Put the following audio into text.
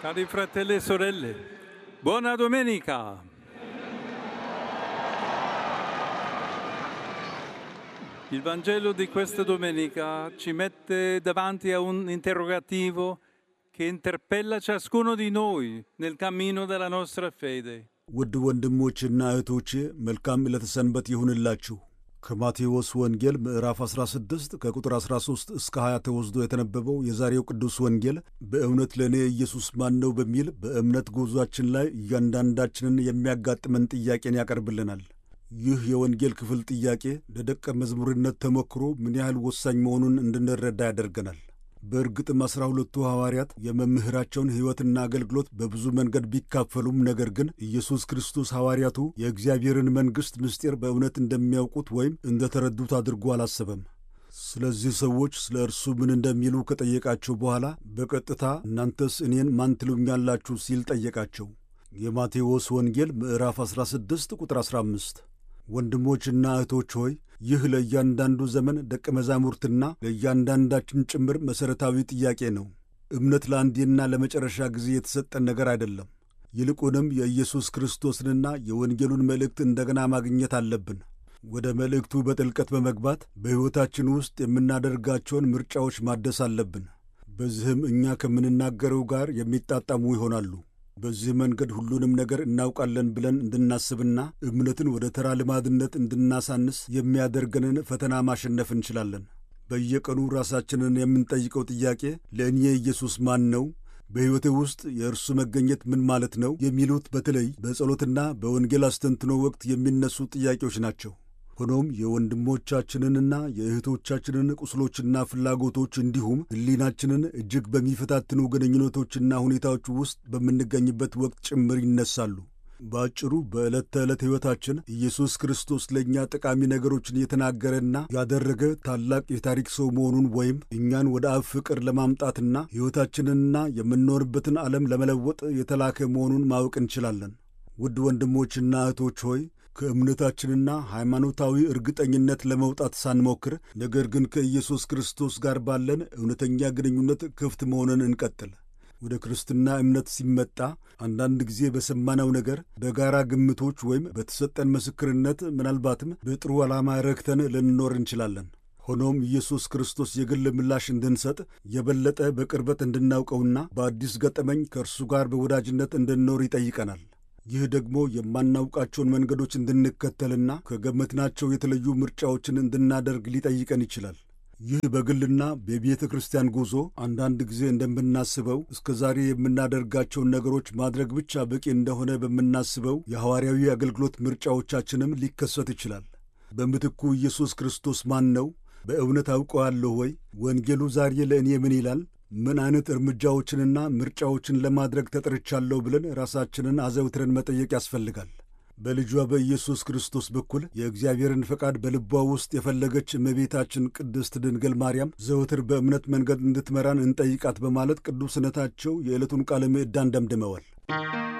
Cari fratelli e sorelle, buona domenica! Il Vangelo di questa domenica ci mette davanti a un interrogativo che interpella ciascuno di noi nel cammino della nostra fede. ውድ ወንድሞችና እህቶቼ መልካም ዕለተ ሰንበት ይሁንላችሁ። ከማቴዎስ ወንጌል ምዕራፍ 16 ከቁጥር 13 እስከ 20 ተወስዶ የተነበበው የዛሬው ቅዱስ ወንጌል በእውነት ለእኔ ኢየሱስ ማን ነው በሚል በእምነት ጉዟችን ላይ እያንዳንዳችንን የሚያጋጥመን ጥያቄን ያቀርብልናል። ይህ የወንጌል ክፍል ጥያቄ ለደቀ መዝሙርነት ተሞክሮ ምን ያህል ወሳኝ መሆኑን እንድንረዳ ያደርገናል። በእርግጥም አሥራ ሁለቱ ሐዋርያት የመምህራቸውን ሕይወትና አገልግሎት በብዙ መንገድ ቢካፈሉም ነገር ግን ኢየሱስ ክርስቶስ ሐዋርያቱ የእግዚአብሔርን መንግሥት ምስጢር በእውነት እንደሚያውቁት ወይም እንደተረዱት አድርጎ አላሰበም። ስለዚህ ሰዎች ስለ እርሱ ምን እንደሚሉ ከጠየቃቸው በኋላ በቀጥታ እናንተስ እኔን ማን ትሉኛላችሁ ሲል ጠየቃቸው። የማቴዎስ ወንጌል ምዕራፍ 16 ቁጥር 15 ወንድሞችና እህቶች ሆይ ይህ ለእያንዳንዱ ዘመን ደቀ መዛሙርትና ለእያንዳንዳችን ጭምር መሠረታዊ ጥያቄ ነው። እምነት ለአንዴና ለመጨረሻ ጊዜ የተሰጠን ነገር አይደለም። ይልቁንም የኢየሱስ ክርስቶስንና የወንጌሉን መልእክት እንደገና ማግኘት አለብን። ወደ መልእክቱ በጥልቀት በመግባት በሕይወታችን ውስጥ የምናደርጋቸውን ምርጫዎች ማደስ አለብን። በዚህም እኛ ከምንናገረው ጋር የሚጣጣሙ ይሆናሉ። በዚህ መንገድ ሁሉንም ነገር እናውቃለን ብለን እንድናስብና እምነትን ወደ ተራ ልማድነት እንድናሳንስ የሚያደርገንን ፈተና ማሸነፍ እንችላለን። በየቀኑ ራሳችንን የምንጠይቀው ጥያቄ ለእኔ ኢየሱስ ማን ነው? በሕይወቴ ውስጥ የእርሱ መገኘት ምን ማለት ነው? የሚሉት በተለይ በጸሎትና በወንጌል አስተንትኖ ወቅት የሚነሱ ጥያቄዎች ናቸው። ሆኖም የወንድሞቻችንንና የእህቶቻችንን ቁስሎችና ፍላጎቶች እንዲሁም ሕሊናችንን እጅግ በሚፈታትኑ ግንኙነቶችና ሁኔታዎች ውስጥ በምንገኝበት ወቅት ጭምር ይነሳሉ። በአጭሩ በዕለት ተዕለት ሕይወታችን ኢየሱስ ክርስቶስ ለእኛ ጠቃሚ ነገሮችን የተናገረና ያደረገ ታላቅ የታሪክ ሰው መሆኑን ወይም እኛን ወደ አብ ፍቅር ለማምጣትና ሕይወታችንንና የምንኖርበትን ዓለም ለመለወጥ የተላከ መሆኑን ማወቅ እንችላለን። ውድ ወንድሞችና እህቶች ሆይ ከእምነታችንና ሃይማኖታዊ እርግጠኝነት ለመውጣት ሳንሞክር ነገር ግን ከኢየሱስ ክርስቶስ ጋር ባለን እውነተኛ ግንኙነት ክፍት መሆንን እንቀጥል። ወደ ክርስትና እምነት ሲመጣ አንዳንድ ጊዜ በሰማነው ነገር፣ በጋራ ግምቶች ወይም በተሰጠን ምስክርነት ምናልባትም በጥሩ ዓላማ ረክተን ልንኖር እንችላለን። ሆኖም ኢየሱስ ክርስቶስ የግል ምላሽ እንድንሰጥ የበለጠ በቅርበት እንድናውቀውና በአዲስ ገጠመኝ ከእርሱ ጋር በወዳጅነት እንድንኖር ይጠይቀናል። ይህ ደግሞ የማናውቃቸውን መንገዶች እንድንከተልና ከገመትናቸው የተለዩ ምርጫዎችን እንድናደርግ ሊጠይቀን ይችላል። ይህ በግልና በቤተ ክርስቲያን ጉዞ አንዳንድ ጊዜ እንደምናስበው እስከ ዛሬ የምናደርጋቸውን ነገሮች ማድረግ ብቻ በቂ እንደሆነ በምናስበው የሐዋርያዊ አገልግሎት ምርጫዎቻችንም ሊከሰት ይችላል። በምትኩ ኢየሱስ ክርስቶስ ማን ነው? በእውነት አውቀዋለሁ ወይ? ወንጌሉ ዛሬ ለእኔ ምን ይላል? ምን አይነት እርምጃዎችንና ምርጫዎችን ለማድረግ ተጠርቻለሁ ብለን ራሳችንን አዘውትረን መጠየቅ ያስፈልጋል። በልጇ በኢየሱስ ክርስቶስ በኩል የእግዚአብሔርን ፈቃድ በልቧ ውስጥ የፈለገች እመቤታችን ቅድስት ድንግል ማርያም ዘወትር በእምነት መንገድ እንድትመራን እንጠይቃት በማለት ቅዱስነታቸው የዕለቱን ቃለ ምዕዳን ደምድመዋል።